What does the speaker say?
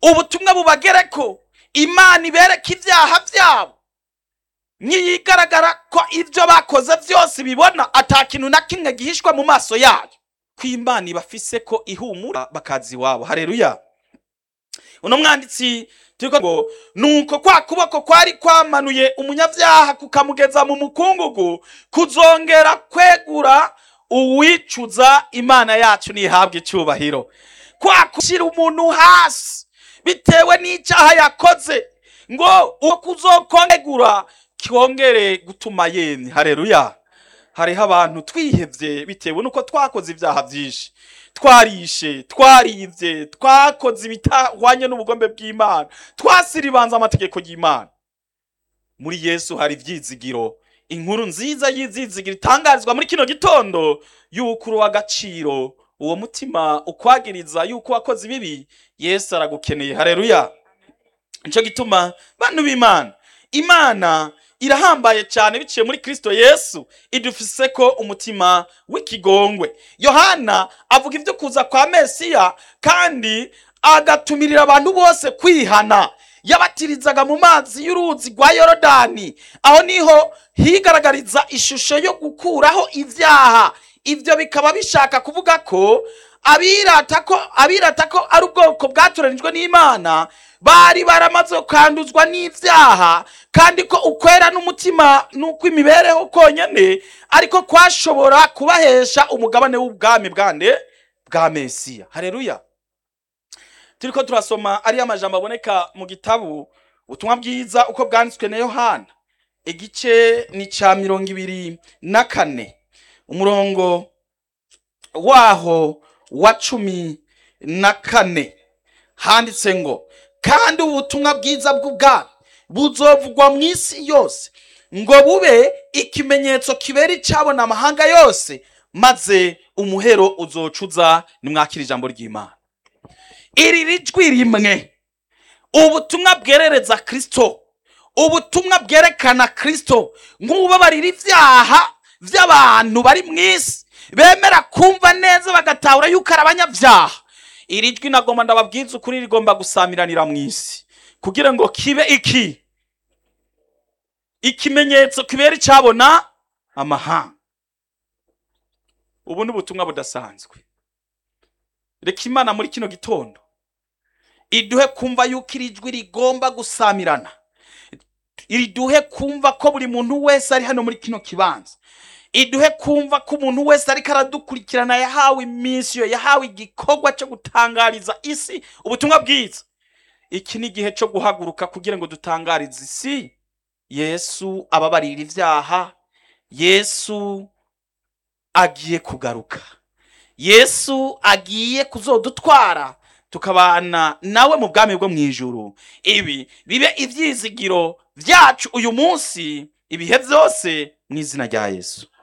ubutumwa bubagere ko imana ibereka ibyaha byabo ntiyigaragara ko ibyo bakoze byose ibibona atakintu na kimwe gihishwa mu maso yayo ko imana ibafise ko ihumura bakazi iwabo hareruya uno mwanditsi turi ngo nuko kwa kuboko kwari kwamanuye umunyabyaha kukamugeza mu mukungugu kuzongera kwegura uwicuza imana yacu ntihabwe icyubahiro kwa gushyira umuntu hasi bitewe n'icyaha yakoze ngo uwo kuzokongegura cyongere gutuma yemye hareruya hariho abantu twihebye bitewe n'uko twakoze ibyaha byinshi twarishe twaribye twakoze ibitahwanye n'ubugombe bw'imana twasiribanza amategeko y'imana muri yesu hari ibyizigiro inkuru nziza y'ibyizigiro itangarizwa muri kino gitondo y'uko uruha agaciro uwo mutima ukwagiriza y'uko wakoze ibibi yesu aragukeneye hareruya nicyo gituma bantu b'imana imana irahambaye cyane biciye muri kirisito yesu idufise ko umutima w'ikigongwe yohana avuga ibyo kuza kwa mesiya kandi agatumirira abantu bose kwihana yabatirizaga mu mazi y'uruzi rwa yorodani aho niho higaragariza ishusho yo gukuraho ibyaha ibyo bikaba bishaka kuvuga ko abirata ko abirata ko ari ubwoko bwatoranijwe n'imana bari baramaze kwanduzwa n'ibyaha kandi ko ukwera n'umutima n'uko imibereho konyine ariko kwashobora kubahesha umugabane w'ubwami bwande bwa mesiya hareruya turi ko turasoma ariyo amajambo aboneka mu gitabo ubutumwa bwiza uko bwanditswe na yohana igice ni cya mirongo ibiri na kane umurongo waho wa cumi na kane handitse ngo kandi ubutumwa bwiza bw'ubwami buzovugwa mu isi yose ngo bube ikimenyetso kibera icyabona amahanga yose maze umuhero uzocuza nimwakira ijambo ry'imana iri rijwi rimwe ubutumwa bwerereza kirisito ubutumwa bwerekana kirisito nk'ububabarira ibyaha by'abantu bari mu isi bemera kumva neza bagatahura yuko ari abanyabyaha iri jwi nagomba ndababwiza ukuri rigomba gusamiranira mu isi kugira ngo kibe iki ikimenyetso kibera icyabona amahanga ubu ni ubutumwa budasanzwe reka imana muri kino gitondo iduhe kumva yuko iri jwi rigomba gusamirana iriduhe kumva ko buri muntu wese ari hano muri kino kibanza iduhe kumva ko umuntu wese ariko aradukurikirana yahawe iminsi yo yahawe igikorwa cyo gutangariza isi ubutumwa bwiza iki ni igihe cyo guhaguruka kugira ngo dutangarize isi yesu ababarira ibyaha yesu agiye kugaruka yesu agiye kuzodutwara tukabana nawe mu bwami bwo mu ijuru ibi bibe ibyizigiro byacu uyu munsi ibihe byose mu izina rya yesu